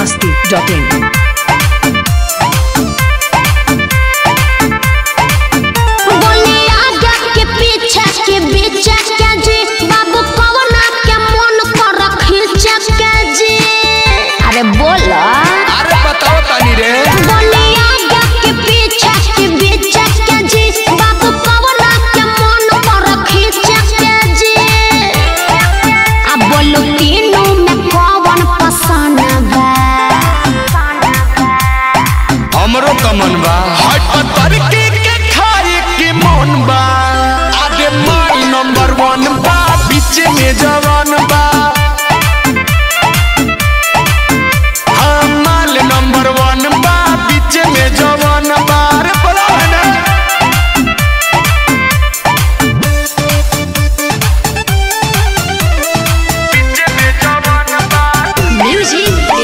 masti.in. बोले आगे के पीछे के बीच के जी बाबू कवना के मन पर खींच के जी अरे बोला अरे बताओ तानी रे बोले आगे के पीछे के बीच के जी बाबू कवना के मन पर खींच के जी अब बोलो तीनों में कौन पसंद बा हमरो कमन बा हट पत्थर के के खाए के मन बा आगे माल नंबर वन बा बीच में जवान बा हाँ, माल नंबर वन बा बीच में जवान बा अरे बोला है ना बीच में जवान बा म्यूजिक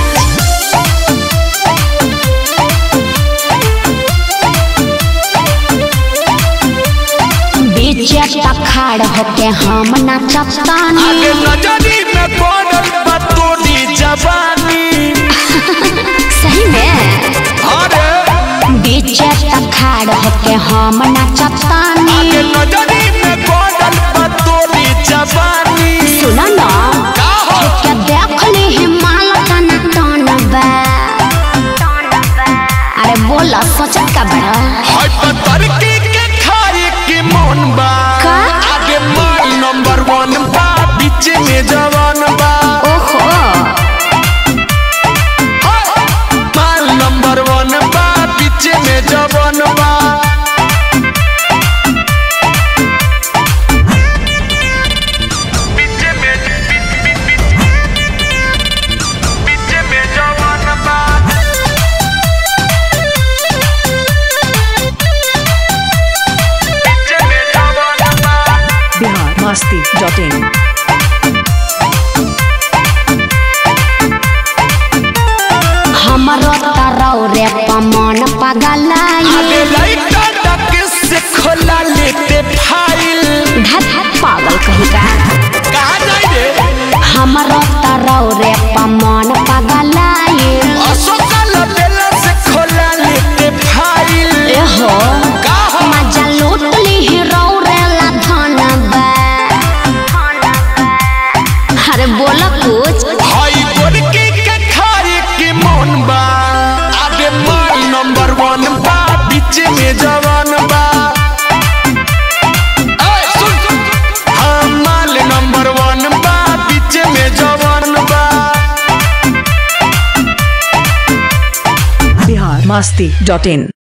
बीच खाड़ होके हम नाचतानी आगे नजरी में पड़ल बा तोरी जवानी सही में अरे बीच खाड़ होके हम नाचतानी आगे नजरी में पड़ल बा तोरी जवानी सुना ना का हो क्या देख ली हिमाल तना तन बा अरे बोला सोचत का बड़ा हाय पत्थर के के खाए के मन बा का? आगे माल नंबर वन बा बीच में जवान बा ओहो माल नंबर वन बा बीच में जवान बा बीच में बीच में जवान बा बीच में जवान बा Bihar masti.in. हमरो तरौ रे पमन पगलाई अबे लाइटा डक से खोला लेते फाइल धत पागल कहीं का कहाँ जाई रे हमरो तरौ रे पमन पगलाई अशोका लबेला से खोला लेते फाइल एहो का हो मजा लूट ली हीरो रे ला धन बा अरे बोला कुछ हाई गोरकी के खाए के मन बा आगे माल नंबर वन बा बीच में जवान बा ऐ, सुन, सुन। हाँ, माल नंबर वन बा बीच में जवान बा Bihar masti.in.